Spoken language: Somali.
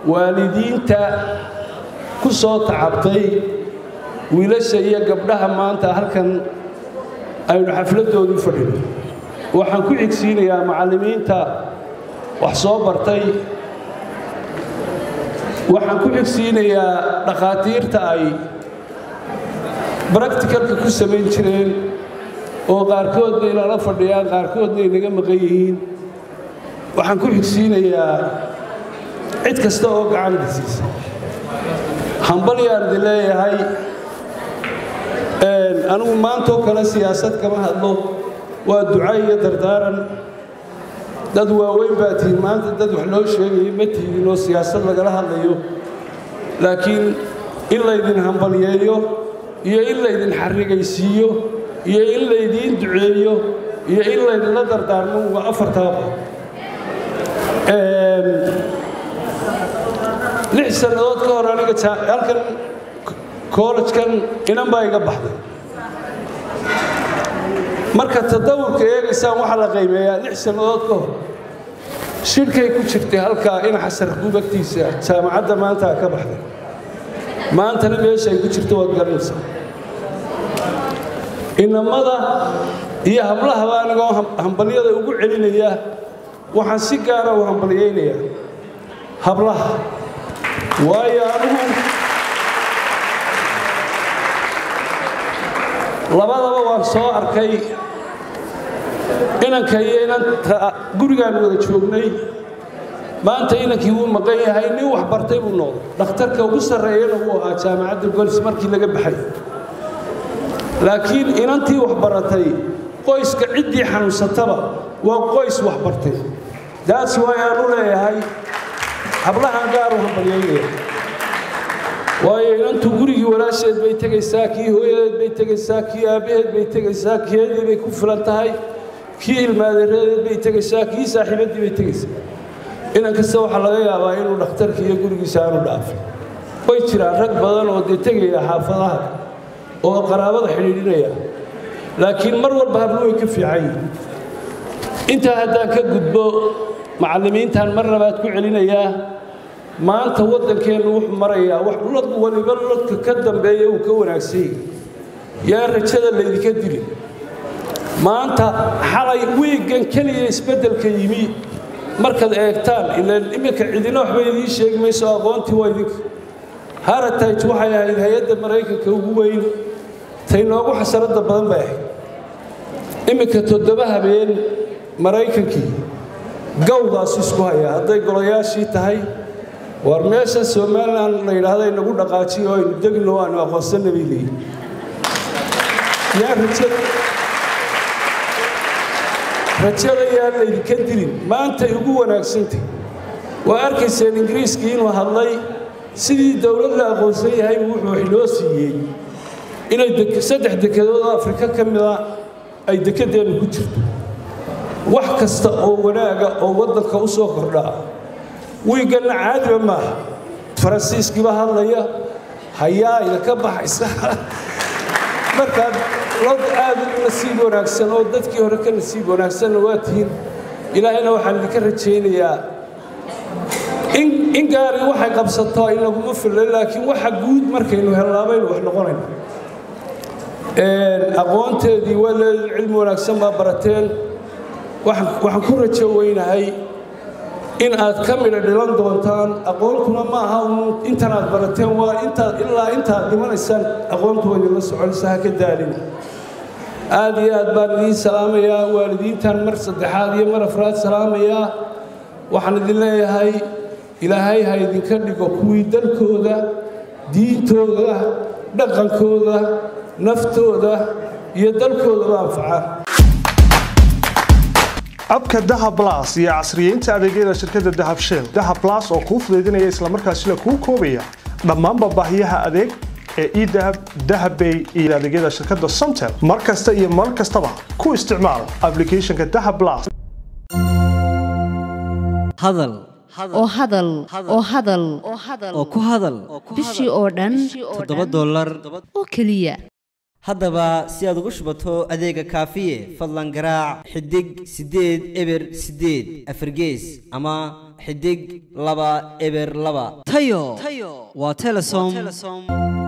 waalidiinta ku soo tacabtay wiilasha iyo gabdhaha maanta halkan aynu xafladdoodii fadhino waxaan ku xigsiinayaa macallimiinta wax soo bartay waxaan ku xigsiinayaa dhakhaatiirta ay bracticalka ku samayn jireen oo qaarkoodna inala fadhiyaan qaarkoodna inaga maqan yihiin waxaan ku xigsiinayaa cid kasta oo gacanta siisa hambalyaan idin leeyahay anigu maantoo kale siyaasad kama hadlo waa duca iyo dardaaran dad waaweyn baa tihiin maanta dad wax loo sheegayo ma tihiin oo siyaasad lagala hadlayo laakiin in laydin hambalyeeyo iyo in laydin xarrigaysiiyo iyo in laydiin duceeyo iyo in laydinla dardaarmo waa afartaaba lix sannadood ka hor aniga halkan kollejkan inan baa iga baxday marka tadawurka eegaysaan waxaa la qiimeeyaa lix sannadood ka hor shirkay ku jirtay halkaa in xasar gubagtiisa jaamacadda maanta ka baxday maantana meesha ay ku jirto waad garanaysaa inamada iyo hablahaba anigoo hambalyada ugu celinaya waxaan si gaara u hambalyaynayaa hablaha waayo anigu labadaba waan soo arkay inanka iyo inanta gurigaan wada joognay maanta inankii wuu maqan yahay nin wax bartay buu noqday dhakhtarka ugu sarreeyana wuu ahaa jaamacadda golis markii laga baxay laakiin inantii wax baratay qoyska ciddii xanuunsataba waa qoys wax bartay daas waay aan u leeyahay hablahan gaaru hambalyaynaya waayo inantu gurigii walaasheed bay tegaysaa kii hooyadeed bay tegaysaa kii aabbaheed bay tegaysaa keedii bay ku filan tahay kii ilmaadeeradeed bay tegaysaa kii saaxiibaddii bay tegaysaa inan kasta waxaa laga yaabaa inuu dhakhtarka iyo gurigiisa aanu dhaafin way jiraan rag badan oo dee tegaya xaafadaha oo qaraabada xidhiidhinaya laakiin mar walba hablu way ka fiican yihin intaa haddaan ka gudbo macallimiintan mar labaad ku celinayaa maanta waddankeennu wuxuu marayaa wax lod waliba lodka ka dambeeya uu ka wanaagsan yahay yaa rajada laydinka dili maanta xalay wiiggan keliya isbeddelka yimi markaad eegtaan ilaan iminka cidina waxba idiin sheegi mayso aqoontii waa idinka haratage waxay ahayd hay-adda maraykanka ugu weyn tay noogu xasaradda badan bay ahayd iminka toddoba habeen maraykankii gawdaas isku haya hadday golayaashii tahay war meesha somalilan la yidhaahda inagu dhaqaajiyo aynu degno aanu aqoonsana bay leeyihin yaa rajada rajada yaa laydinka dilin maantay ugu wanaagsantay waa arkayseen ingiriiskii inuu hadlay sidii dowlad la aqoonsan yahay wuxuu wax loo siiyey inay saddex dekedood oo afrika ka mida ay dekedeennu ku jirto wax kasta oo wanaaga oo waddanka u soo kordhaa wiiganna caadiba maaha faransiiskiiba hadlaya hayaa idinka baxaysa markaad lod aad u nasiib wanaagsan oo dadkii hore ka nasiib wanaagsanna waa tihiin ilaahayna waxaan idinka rajaynayaa in gaari waxay qabsato in laguma filay laakiin waxa guud markaynu hellaabaynu wax noqonayno aqoonteedii waa leedin cilmi wanaagsan baa barateen waxaan ku rajo weynahay in aad ka midha dhilan doontaan aqoontuna ma aha intan aad barateen waa intaad ilaa intaad dhimanaysaan aqoontu waa idinla soconaysa ha ka daalin aad iyo aad baan idiin salaamayaa waalidiintan mar saddexaad iyo mar afraad salaamayaa waxaan idin leeyahay ilaahay ha idinka dhigo kuwii dalkooda diintooda dhaqankooda naftooda iyo dalkoodaba anfaca abka dahab blas iyo casriyeynta adeegyada shirkadda dahab shell dahab blas oo kuu fudaydinaya islamarkaasina kuu koobaya dhammaanba baahiyaha adeeg ee edahab dahabbay iyo adeegyada shirkadda somtel mar kasta iyo mar kastaba ku isticmaal applicationka dahab blas hadal oo hadal oo hadal oo ku hadal bishii oo dhan toddoba dollar oo keliya haddaba si aad ugu shubato adeega kaafiye fadlan garaac xidig siddeed eber siddeed afargees ama xidig laba eber laba tayo waa telesom